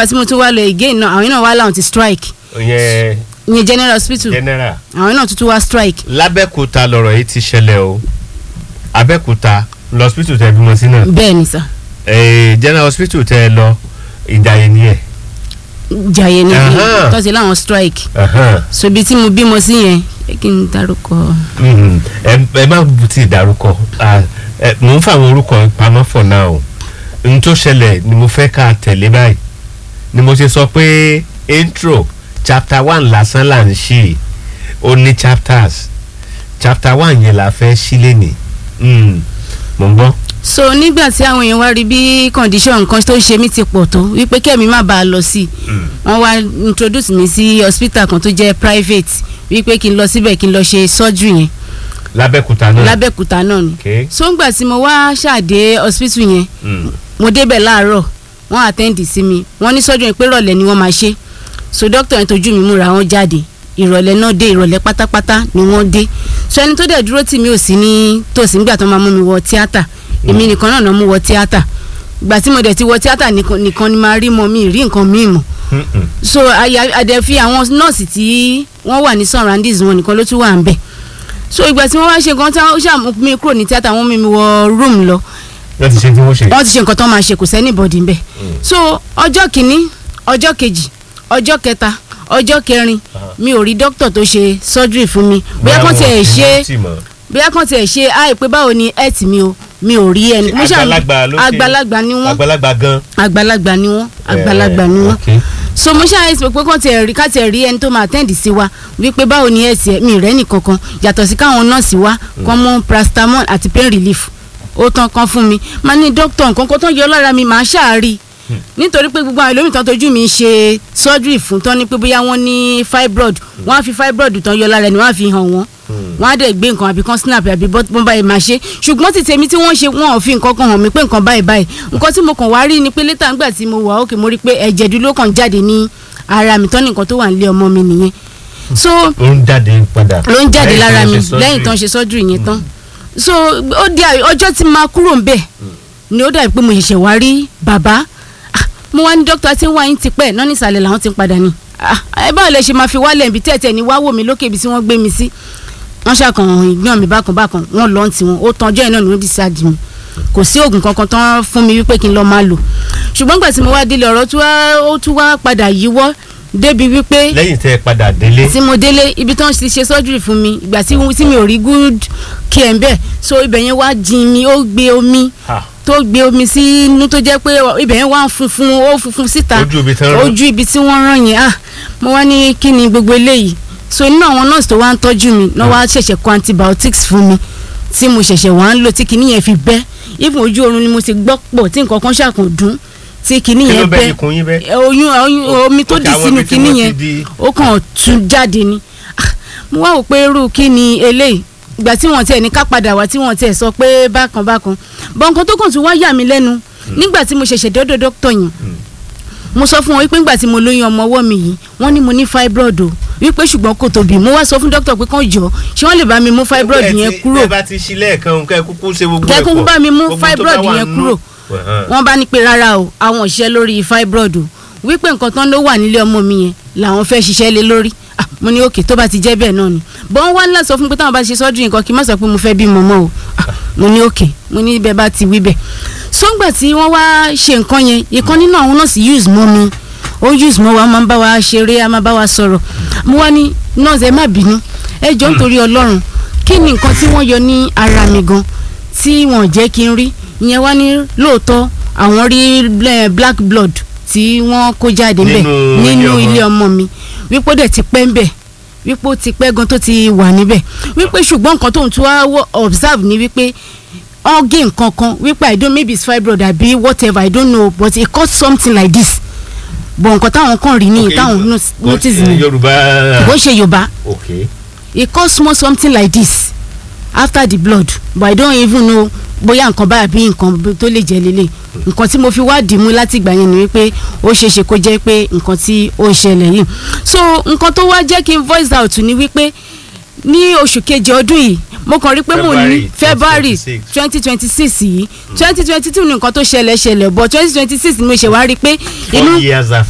ìgbà tí mo tún wá lọ again náà àwọn náà wá láwọn ti strike ìyẹn ìyẹn general hospital general àwọn náà tuntun wá strike lábẹ́kúta lọ̀rọ̀ yìí ti ṣẹlẹ̀ o abẹ́kúta lọ́sítù tẹ bímọ sí náà bẹ́ẹ̀ ni sà Eh, general hospital tẹ ẹ lọ ìdáyé ni ẹ. jàyè ni Aha. tọ́sí láwọn strike Ahan. so ibi tí mo bímọ sí yẹn ẹ kí n dárúkọ Mhm. ẹ ẹ má ti dárúkọ Ah, ẹ, mò ń fa àwọn orúkọ pamọ́ for now n tó ṣẹlẹ̀ ni mo fẹ́ ká tẹ̀lé báyìí ni mo ṣe sọ pé intro chapter one lásán là ń ṣe ó ní chapters chapter one yẹn la fẹ́ ṣí lẹ́nìí Mm. mò ń gbọ́. so nígbà tí àwọn èèyàn wá rí bí condition nǹkan tó ń ṣe mí ti pọ̀ tó wípé kẹ́mi má bàa lọ sí i wọ́n wá introduce mi sí hospital kan tó jẹ́ private wípé kí n lọ síbẹ̀ kí n lọ ṣe surgery yẹn lábẹ́kúta náà. lábẹ́kúta náà ni Okay. so ńgbà tí mo wá ṣàdé hospital yẹn Mm. mo débẹ̀ láàárọ̀ wọ́n attend sí mi wọ́n ní surgery yẹn pé ìrọ̀lẹ́ ni wọ́n máa ṣe so doctor yẹn tójú mi múra wọn jáde ìrọ̀lẹ́ náà dé ìrọ̀lẹ́ pátápátá ni wọ́n dé so ẹni tó dẹ̀ dúró tì mí ò sí ní tòsí nígbà tó máa mú mi wọ tíátà èmi nìkan náà náà mú wọ tíátà ìgbà tí mo dẹ̀ ti wọ tíátà nìkan nìkan ni máa rí mọ mi rí nǹkan míì mọ̀ Mm-mm. so àdẹ fi àwọn nọ́ọ̀sì tí wọ́n wà ní surroundings wọn nìkan ló tún wà ń bẹ̀ so ìgbà tí wọ́n wá ṣe nǹkan tí wọ́n ṣàmú mi kúrò ní tíátà wọ́n mú mi wọ room lọ wọ́n ti ṣe tí wọ́n ṣe. wọ́n ti ṣe nǹkan tó máa ṣe kò sẹ́ni bọ̀dì ń bẹ̀ so ọjọ́ kìíní ọjọ́ kejì ọjọ́ kẹta ọjọ́ kẹrin mi ò rí dókítà tó ṣe surgery fún mi bóyá kàn tiẹ̀ ṣe bóyá kàn tiẹ̀ ṣe àì pé báwo ni health mi o mi ò rí ẹni mo ṣàmù- àgbàlagbà ló ṣe àgbàlagbà ni wọ́n àgbàlagbà gan. àgbàlagbà ni wọ́n àgbàlagbà ni wọ́n Okay. so mo ṣáà ẹsẹ pé kàn tiẹ̀ rí ká tiẹ̀ rí ẹni tó máa tẹ́ǹdì sí wa wípé báwo ni ẹ̀sì ẹ̀ mi rẹ́ nìkankan yàtọ̀ sí káwọn nọ́ọ̀sì wa kàn mú paracetamol àti pain relief ó tán kan fún mi máa ní dókítà nǹkan kan tó yọ lára mi màá ṣáàrí nítorí pé gbogbo àwọn ẹlòmíì tán tójú mi ń ṣe surgery fún tán ní pé bóyá wọ́n ní fibroid wọ́n á fi fibroid tán yọ lára ẹni wọ́n á fi hàn wọ́n wọ́n á dẹ̀ gbé nǹkan àbí kan snap àbí bọ́n báyìí máa ṣe ṣùgbọ́n ti tèmi tí wọ́n ṣe wọ́n ò fi nǹkan kan hàn mí pé nǹkan báyìí báyìí nǹkan tí mo kàn wá rí ni pé létà ńgbà tí mo wà ókè mo rí pé ẹ̀jẹ̀ dúró kàn jáde ní ara mi tán ní nǹkan tó wà nílé ọmọ mi nìyẹn so ó ń jáde padà. ló ń jáde Lẹ́yìn lára tí mi wọ́n ṣe lẹ́yìn tán surgery. ṣe surgery yẹn tán so ó di àyè- ọjọ́ tí máa kúrò ńbẹ̀ ni ó dàbí pé mo ṣẹ̀ṣẹ̀ wá rí bàbá Ah, mo wá ní dókítà tí ń wá yín ti pẹ́ náà ní ìsàlẹ̀ làwọn ti ń padà ní Ah, ẹ báwo lẹ ṣe máa fi wálẹ̀ ibi tẹ́tẹ́ ni wá wò mí lókè ibi tí wọ́n gbé mi sí wọ́n ṣàkàn ìgbọ́n mi bákan bákan wọ́n lọ́n tiwọn ó tan ọjọ́ yẹn náà ni wọ́n discharge mi kò sí oògùn kankan tán fún mi wípé kí n lọ́ọ́ máa lò ṣùgbọ́n gbà tí mo wá délé ọ̀rọ̀ tí wá- ó tún wá padà yíwọ́ débi wípé lẹ́yìn tẹ́ ẹ padà délé. tí mo délé ibi tán ti ṣe surgery fún mi ìgbà tí tí mi ò rí good care ń bẹ̀ so ibẹ̀ yẹn wá jin mi ó gbé omi Ha. tó gbé omi sí inú tó jẹ́ pé ibẹ̀ yẹn wá ń funfun ó funfun síta Ojú ibi tán rán. ojú ibi tí wọ́n rán yẹn ah mo wá ní kí ni gbogbo eléyìí so inú àwọn nurse tó wá ń tọ́jú mi náà wá ṣẹ̀ṣẹ̀ kọ antibiotics fún mi tí mo ṣẹ̀ṣẹ̀ wá ń lò tí kinní yẹn fi bẹ́ even ojú oorun ni mo ti gbọ́ pọ̀ tí nǹkan kan ṣàkàn dún tí kinní kí ló yẹn bẹ́ bẹ́ ikùn yín bẹ́. ẹ, oyún oyún omi tó Ok, dì àwọn sínú ibi tí kinní wọ́n ti yẹn di- ó kàn tún jáde ni Ah, mo wá wò pé irú kí ni eléyìí ìgbà tí wọ́n tiẹ̀ ní ká padà wá tí wọ́n tiẹ̀ sọ pé bákan bákan bọ́n nǹkan tó kàn tún wá yà mí lẹ́nu nígbà tí mo ṣẹ̀ṣẹ̀ dọ́dọ̀ dókítà yẹn mo sọ fún wọn wípé nígbà tí mo lóyún ọmọ ọwọ́ mi yìí wọ́n ní mo ní fibroid o wípé ṣùgbọ́n kò tóbi mo wá sọ fún dókítà pé kàn jọ ṣé wọ́n lè bá mi mú fibroid Ẹ yẹn ti- kúrò ẹ bá ti ṣí lẹ́ẹ̀kan kẹ́ ẹ kúkú ṣe gbogbo Kẹ́ ẹ kúkú ẹ̀pọ̀. bá mi mú Gbogbo tó bá fibroid wà yẹn nínú- kúrò. Ẹ̀hán. wọ́n bá ní pé rárá o àwọn òṣìṣẹ́ lórí fibroid o wípé nǹkan tán ló wà nílé ọmọ mi yẹn làwọn fẹ́ ṣiṣẹ́ lé lórí Ah, mo ní òkè tó bá ti jẹ́ bẹ́ẹ̀ náà ni bọ́n wá ńlá sọ fún mi pé táwọn bá ṣe surgery nǹkan kí n má sọ pé mo fẹ́ bímọ mọ́ o Ah, mo ní òkè mo ní bẹ́ẹ̀ bá ti wí bẹ́ẹ̀ sọ́ngbà tí wọ́n wá ṣe nǹkan yẹn ìkan nínú àwọn nọ́ọ̀sì use mọ́ mi ó use mọ́ wa máa ń bá wa ṣeré a máa bá wa sọ̀rọ̀ mo wá ní nọ́ọ̀sì ẹ má bínú ẹ jọ nítorí ọlọ́run kí ni nǹkan tí wọ́n yọ ní ara mi gan tí wọ́n jẹ́ kí n rí ìyẹn wá ní lóòótọ́ àwọn rí eh, black blood tí wọ́n kó jáde ńbẹ̀ Nínú ilé nínú ọmọ. ilé ọmọ mi wípé ó dẹ̀ ti pẹ́ ńbẹ̀ wípé ó ti pẹ́ gan tó ti wà níbẹ̀ wípé ṣùgbọ́n nǹkan tóun tún wá wò- observe ni wípé wọ́n gé nǹkan kan wípé i don't maybe it's fibroid àbí whatever i don't know but it cause something like this but nǹkan táwọn kan rí ní Ok, táwọn no- kò- notice ni Yorùbá. kò ń ṣe yorùbá ok it cause small something like this after the blood but i don't even know bóyá nǹkan báyà bí nǹkan tó lè jẹ́ lélẹ̀ nǹkan tí mo fi wá dìímú láti ìgbà yẹn ni wípé ó ṣeé ṣe kó jẹ́ pé nǹkan tí ó ń ṣẹlẹ̀ yìí so nǹkan tó wá jẹ́ kí n voice out ni wípé ní oṣù keje ọdún yìí mo kàn rí pé mo ní February february 2026. twenty twenty six yìí twenty twenty two ni nǹkan tó ṣẹlẹ̀ ṣẹlẹ̀ but twenty twenty six ni mo ṣe wá rí pé inú four years after.